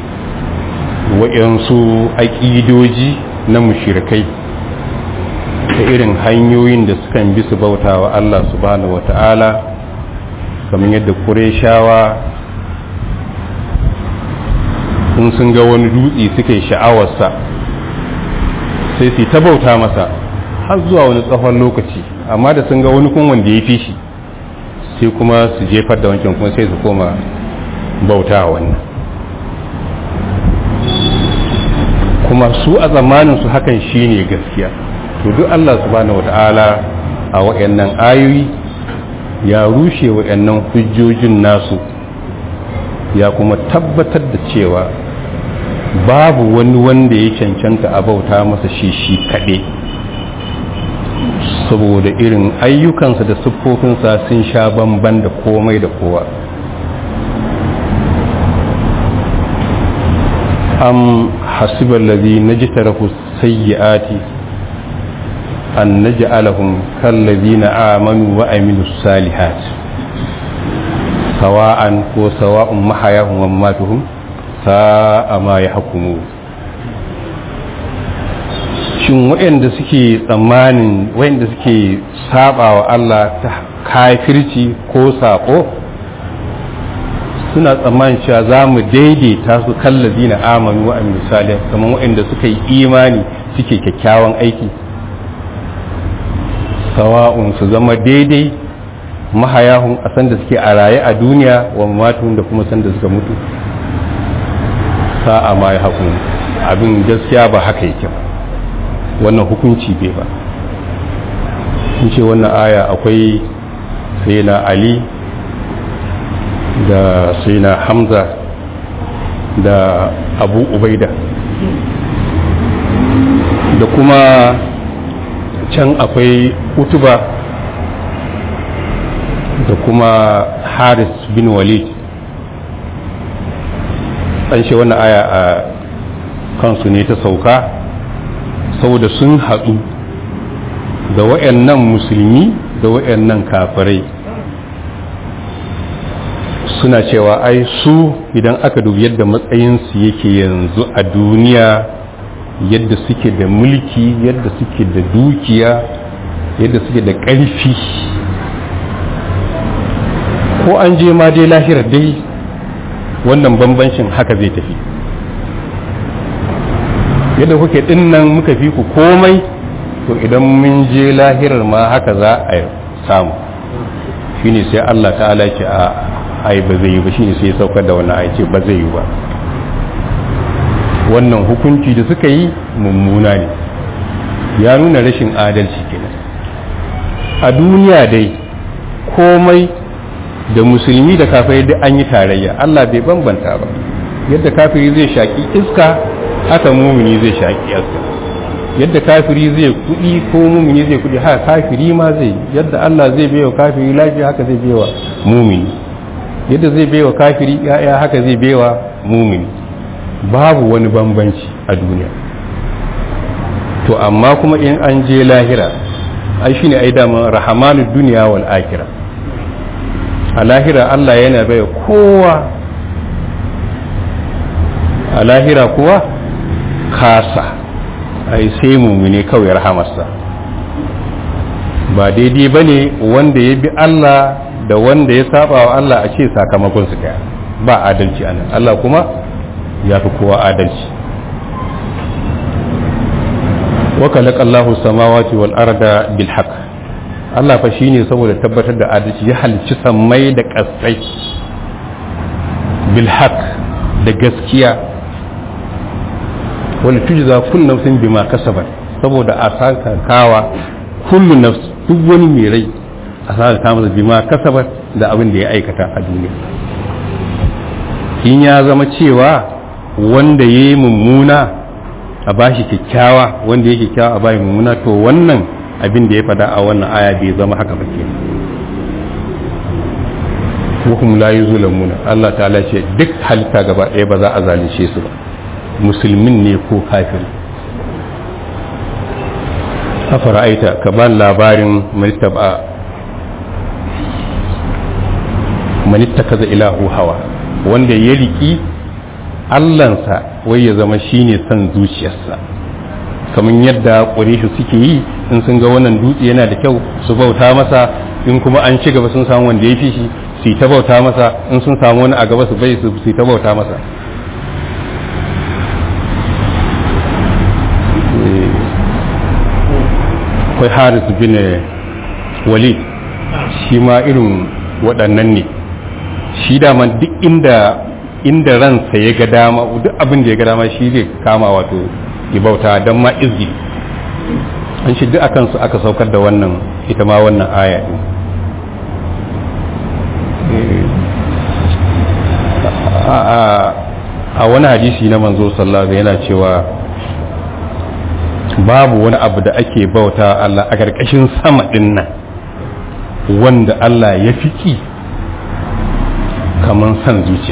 waɗansu aƙidoji na mushirikai da irin hanyoyin da sukan bi su bauta wa Allah subhanahu wa ta'ala kamar yadda ƙureshawa in sun ga wani dutse suka yi sha'awarsa sai su ta bauta masa har zuwa wani tsawon lokaci amma da sun ga wani kun wanda ya fi shi sai kuma su jefar da wancan kuma sai su koma bauta wannan kuma su a tsammanin su hakan shine gaskiya to duk Allah subhanahu wata'ala a wayannan ayoyi ya rushe wayannan hujjojin nasu ya kuma tabbatar da cewa babu wani wanda ya cancanta a bauta masa shi shi kaɗai saboda irin ayyukansa da siffofinsa sun sha bamban da komai da kowa am hasibar lazi na ji tarafu sayyi'ati an na ja'alahum kallazi na amanu wa aminu salihat sawa'an ko sawa'un mahayahun wa matuhun sa'a ma ya hukumu shin waɗanda suke tsammanin waɗanda suke saba wa Allah ta kafirci ko saƙo suna tsammanin cewa za mu daidaita su kallazi na amanu wa amin misali kamar waɗanda suka yi imani suke kyakkyawan aiki sawa'un su zama daidai mahayahun a sanda suke a raye a duniya wa matun da kuma sanda suka mutu sa'a ma ya haƙun abin gaskiya ba haka yake ba wannan hukunci bai ba in ce wannan aya akwai sai na ali da sai na hamza da abu ubaida da kuma can akwai utuba da kuma haris bin walid an ce wannan aya a kansu ne ta sauka saboda sun haɗu da wayannan musulmi da wayannan kafirai suna cewa ai su idan aka dubi yadda matsayinsu yake yanzu a duniya yadda suke da mulki yadda suke da dukiya yadda suke da ƙarfi ko an je ma dai lahira dai wannan bambancin haka zai tafi yadda kuke dinnan muka fi ku komai to idan mun je lahirar ma haka za a samu shine sai Allah ta'ala ce a ai ba zai yi ba shine sai ya saukar da wannan ai ce ba zai yi ba wannan hukunci da suka yi mummuna ne ya nuna rashin adalci kenan a duniya dai komai da musulmi da kafirai duk an yi tarayya Allah bai bambanta ba yadda kafiri zai shaki iska haka mumini zai shaki iska yadda kafiri zai kudi ko mumini zai kudi haka kafiri ma zai yadda Allah zai baiwa kafiri lafiya haka zai baiwa mumini yadda zai baiwa kafiri ya'ya haka zai baiwa mumini babu wani bambanci a duniya to amma kuma in an je lahira ai shine ai dama rahamanu duniya wal akhirah a lahira Allah yana bai kowa a lahira kuwa kasa ai sai mumine kawai rahamarsa ba daidai ba ne wanda ya bi Allah da wanda ya saba wa Allah a ce sakamakon su daya ba adalci a nan Allah kuma ya fi kowa adalci wakalaka Allahu samawati wal arda bil haqq Allah fa shine saboda tabbatar da adalci ya halicci sammai da kasai bil haqq da gaskiya wani tujza kullu nafsin bima kasabat saboda a saka kawa kullu nafs duk wani mai rai a saka kama bima kasabat da abin da ya aikata a duniya in ya zama cewa wanda ya yi mummuna a bashi kyakkyawa wanda ya kyakkyawa a bashi mummuna to wannan abin da ya fada a wannan aya bai zama haka ba ke hukum la yuzlamuna Allah ta'ala ce duk halitta gaba ɗaya ba za a zalunce su ba musulmin ne ko kafir afara aita ka ba labarin manittaba manittakaza ilahu hawa wanda ya riki allansa wai ya zama shine son zuciyarsa kamar yadda ƙureshu suke yi in sun ga wannan dutse yana da kyau su bauta masa in kuma an ci gaba sun samu wanda ya fi shi su ta bauta masa in sun samu wani a gaba su bai su ta bauta masa akwai haris bin walid shi ma irin waɗannan ne shi dama duk inda inda ransa ya ga dama duk abin da ya ga dama shi zai kama wato bauta don ma izgi an shi duk akan su aka saukar da wannan ita ma wannan aya din a wani hadisi na manzo sallallahu yana cewa babu wani abu da ake bauta Allah a ƙarƙashin sama ɗin nan wanda Allah ya fi kamar san zuciya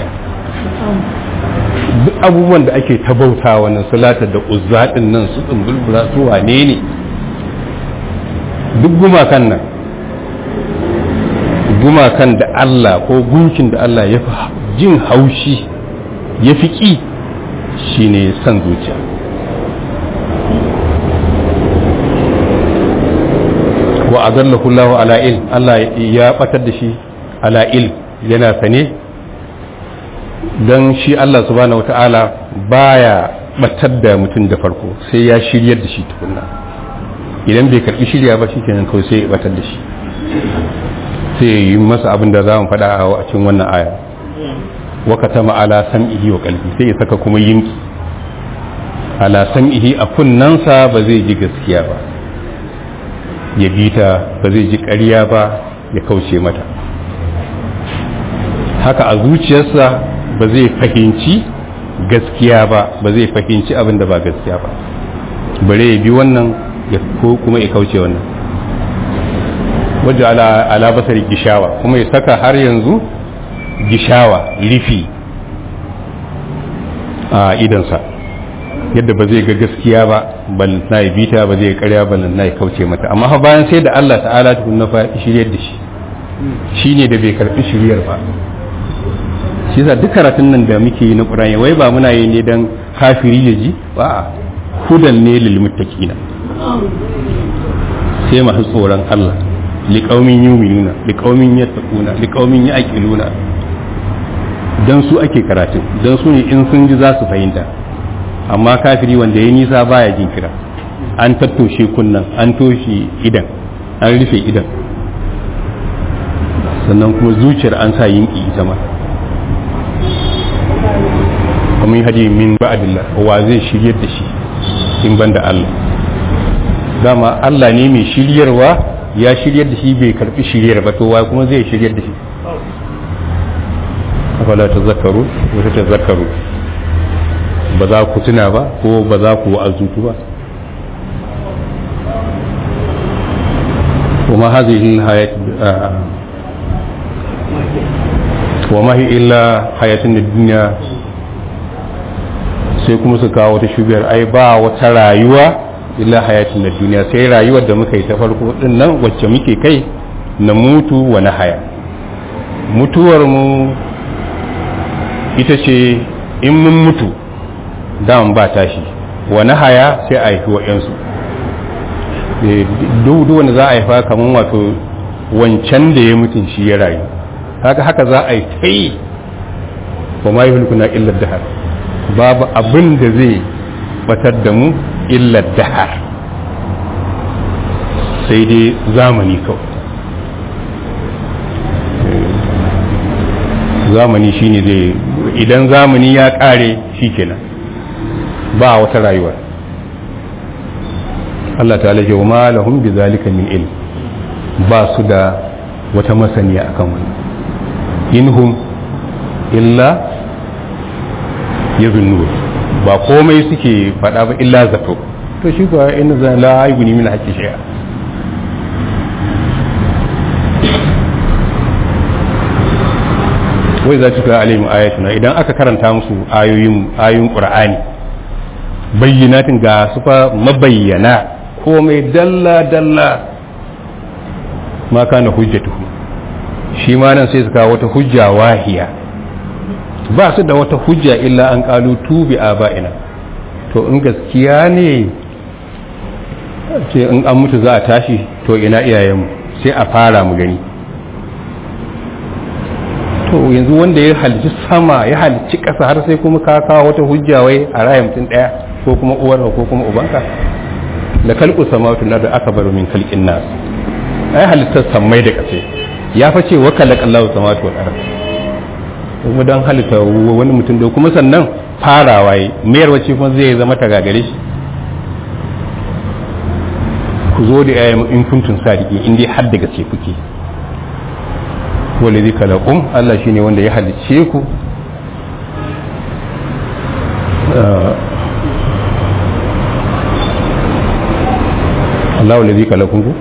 duk abubuwan da ake ta bauta wannan salata da uzzaɗin nan su tsumbulbula su wane ne duk gumakan nan gumakan da Allah ko gunkin da Allah ya fi jin haushi ya fi ƙi shine san zuciya wa azallahu Allah ala ilm Allah ya batar da shi ala ilm yana sane don shi Allah subhanahu wata'ala baya batar da mutum da farko sai ya shiryar da shi tukunna idan bai karbi shirya ba shi kenan kawai sai ya batar da shi sai ya yi masa abin da za mu faɗa a cikin wannan aya waka ma ala sam'ihi wa qalbi sai ya saka kuma yinki ala sam'ihi a kunnansa ba zai ji gaskiya ba ya bi ta ba zai ji ƙarya ba ya kauce mata haka a zuciyarsa ba zai fahimci gaskiya ba ba zai fahimci abin da ba gaskiya ba bare ya bi wannan ya ko kuma ya kauce wannan waje ala basari gishawa kuma ya saka har yanzu gishawa rifi a idansa yadda ba zai ga gaskiya ba bal na yi bita ba zai karya bal na yi kauce mata amma fa bayan sai da Allah ta'ala tukun na fa shiryar da shi shine da bai karbi shiryar ba shi yasa duk karatun nan da muke yi na Qur'ani wai ba muna yi ne dan kafiri ya ji ba hudan ne lil muttaqina sai masu tsoron Allah liqaumin yu'minuna liqaumin yattaquna liqaumin yaqiluna dan su ake karatun dan su ne in sun ji za su fahimta amma kafiri wanda ya nisa baya jin kira an tattoshe kunnan an toshe idan an rufe idan sannan kuma zuciyar an sa yinki ita ma kuma hadi min ba'dillah wa zai shiryar da shi in banda Allah dama Allah ne mai shiryarwa ya shiryar da shi bai karbi shiryar ba to wa kuma zai shiryar da shi afala ta zakaru wata ta zakaru ba za ku tuna ba ko ba za ku azutu ba وما هذه الحياة وما هي إلا حياة الدنيا sai kuma su kawo wata shubiyar ai ba wata rayuwa illa hayatin na duniya sai rayuwar da muka yi ta farko din nan wacce muke kai na mutu wa na haya mutuwar mu ita ce in mun mutu daman ba tashi wa na haya sai a haifi wa'yansu duk wanda za a haifa kamar wato wancan da ya mutun shi ya rayu haka haka za a yi ta yi wa ma yi hulkuna illar dahar babu abin da zai batar da mu illar dahar sai dai zamani kawai zamani shine zai idan zamani ya kare shi kenan ba wata rayuwa Allah ta ce wa ma lahum bi zalika min ilm ba su da wata masaniya akan wani inhum illa yazunnu ba komai suke faɗa ba illa zato to shi kuwa in za la aibuni min haqqi shay'a wai za ta alaihim ayatuna idan aka karanta musu ayoyin ayoyin qur'ani bayyinatin ga su fa mabayyana komai dalla dalla ma kana hujjatuhu shi ma nan sai su kawo wata hujja wahiya ba su da wata hujja illa an kalu tubi aba'ina to in gaskiya ne ce in an mutu za a tashi to ina iyayenmu sai a fara mu gani to yanzu wanda ya halicci sama ya halicci ƙasa har sai kuma ka kawo wata hujja wai a raya mutum ɗaya ko kuma uwarka ko kuma ubanka da kalku samawatu na da aka baro min kalkin nas ai halittar sammai da ƙasa ya fa ce wa kalakallahu samawatu wal ard kuma dan halitta wani mutum da kuma sannan farawa yi mayar wace kuma zai zama ta gagare shi ku zo da ayyamu in kuntun sadiki in dai har da gaske kuke wanda zai kalakum Allah shine wanda ya halicce ku Allah wanda zai kalakum ku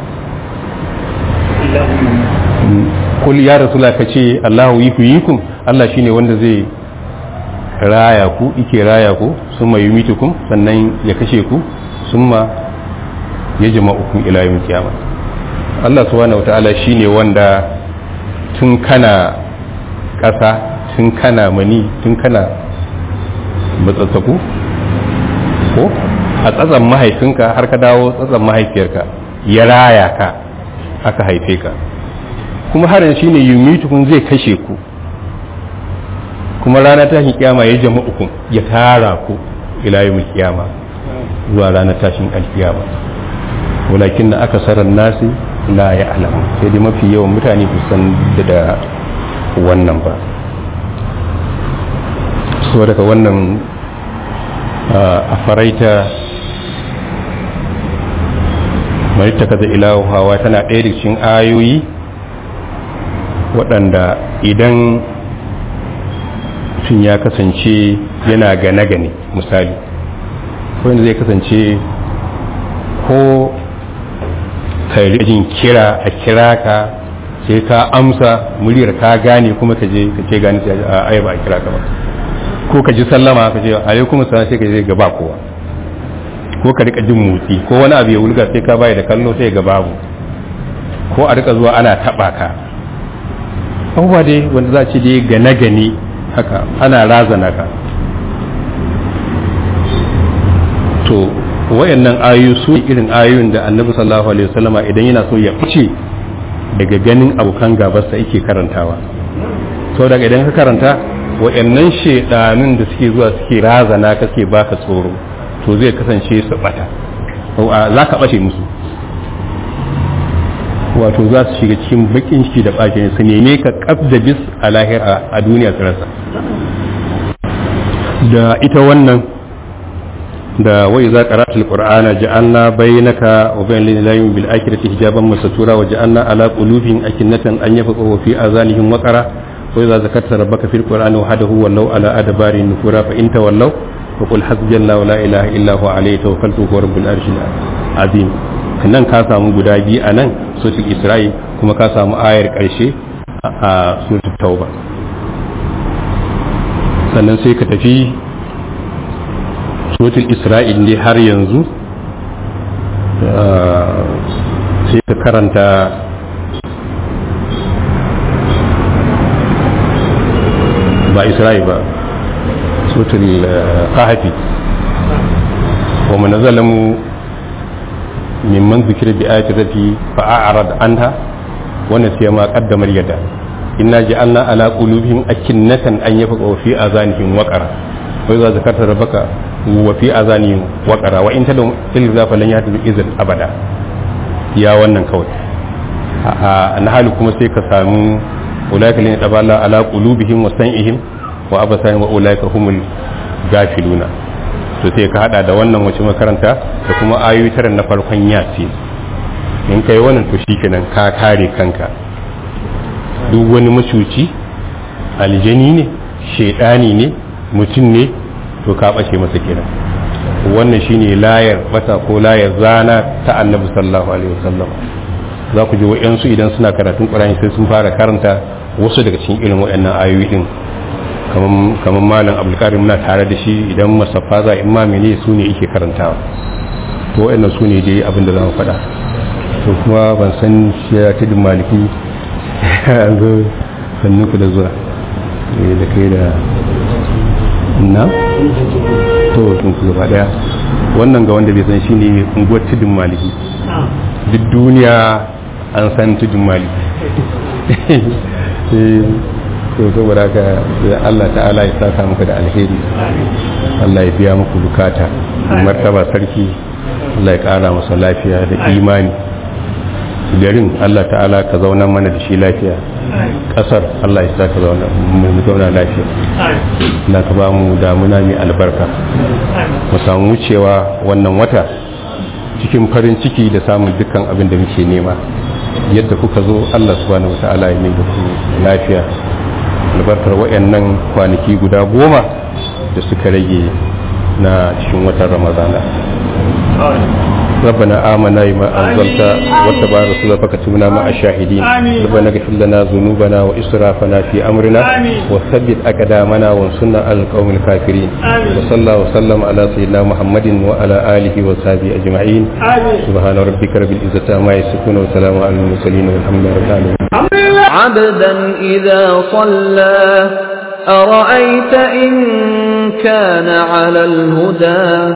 kul ya rasula ka ce Allahu yi ku yi ku Allah shine wanda zai raya ku ike raya ku summa yumitukum sannan ya kashe ku summa ya jama'ukum ila yawm kiyama Allah subhanahu wataala shine wanda tun kana ƙasa tun kana mani tun kana matsatsaku ko a tsatsan mahaifinka har ka dawo tsatsan mahaifiyarka ya raya ka aka haife ka kuma harin shi ne yumitukun zai kashe ku kuma rana tashin kiyama ya jama'ukum ya tara ku ila yawmil kiyama zuwa ranar tashin alkiyama walakin na aka sarar nasi la ya alamu sai dai mafi yawan mutane ku san da wannan ba so daga wannan a faraita marita kaza ilahu hawa tana ɗaya da cikin ayoyi waɗanda idan mutum ya kasance yana gane-gane misali wanda zai kasance ko jin kira a kira ka sai ka amsa muryar ka gane kuma ka je ka ce gane a ai ba a kira ka ba ko ka ji sallama ka ce alaikum salam sai ka je gaba kowa ko ka rika jin motsi ko wani abu ya wulga sai ka bai da kallo sai ga babu ko a rika zuwa ana taba ka abubuwa dai wanda za ce dai gane gane haka ana razana ka to wayannan ayoyi su irin ayoyin da annabi sallallahu alaihi wasallama idan yana so ya fice daga ganin abokan gabarsa yake karantawa so daga idan ka karanta wayannan shedanun da suke zuwa suke razana ka suke baka tsoro to zai kasance su bata za ka bace musu wato za su shiga cikin bakin ciki da bakin su neme ka kaf da bis a lahira a duniya su rasa da ita wannan da wai za qara'atul qur'ana ja'alna bainaka wa bainal ladina bil akhirati hijaban masatura wa ja'alna ala qulubihim akinnatan an yafqahu fi azanihim waqara wa idza zakarta rabbaka fil qur'ani wahdahu wallau ala adbari nufura fa in tawallaw fa qul hasbiyallahu la ilaha illa huwa alayhi tawakkaltu huwa rabbul arshil azim nan ka samu guda biyu a nan suratul isra'i kuma ka samu ayar karshe a suratul tauba sannan sai ka tafi suratul isra'il ne har yanzu sai ka karanta ba isra'il ba suratul kahfi wa man zalamu mimman zikira bi ayati rabbi fa a'rad anha wa nasiya ma qaddamar yada inna ja'alna ala qulubihim akinnatan an yafqahu fi azanihim waqara wa idza zakarta rabbaka wa fi azanihim waqara wa in tadum ilza falan yahdu izan abada ya wannan kawai a nahalu kuma sai ka samu ulaika lin taballa ala qulubihim wa sam'ihim wa abasarihim wa ulaika humul gafiluna to sai ka hada da wannan wace makaranta da kuma ayoyi tara na farkon yasi in kai wannan to shikenan ka kare kanka duk wani macuci aljani ne shaidani ne mutum ne to ka bace masa kenan wannan shine layar bata ko layar zana ta annabi sallallahu alaihi wasallam za ku ji wa'yansu idan suna karatun ƙur'ani sai sun fara karanta wasu daga cikin irin waɗannan ayoyi din kamar malam abdulkarim muna tare da shi idan masaffa za in mamini su ne yake karantawa to waɗannan su ne dai abin da za mu faɗa to kuma ban san shi ya tudun maliki an zo sannu ku da zuwa da kai da na to sun ku gaba daya wannan ga wanda bai san shi ne unguwar tudun maliki duk duniya an san tudun maliki to saboda haka Allah ta'ala ya saka muku da alheri Allah ya biya muku bukata martaba sarki Allah ya kara masa lafiya da imani garin Allah ta'ala ka zauna mana da shi lafiya kasar Allah ya saka zauna mu zauna lafiya Allah ka ba mu damuna mai albarka mu samu wucewa wannan wata cikin farin ciki da samun dukkan abin da muke nema yadda kuka zo Allah subhanahu wata'ala ya mai da ku lafiya albarkar wayannan kwanaki guda goma da suka rage na cikin watan ramadana ربنا آمنا بما أنزلت واتبع رسولك فكتبنا مع الشاهدين ربنا اغفر لنا ذنوبنا وإسرافنا في أمرنا وثبت أقدامنا وانصرنا على القوم الكافرين وصلى الله وسلم على سيدنا محمد وعلى آله وصحبه أجمعين سبحان ربك رب العزة عما يصفون وسلام على المرسلين والحمد لله رب العالمين عبدا إذا صلى أرأيت إن كان على الهدى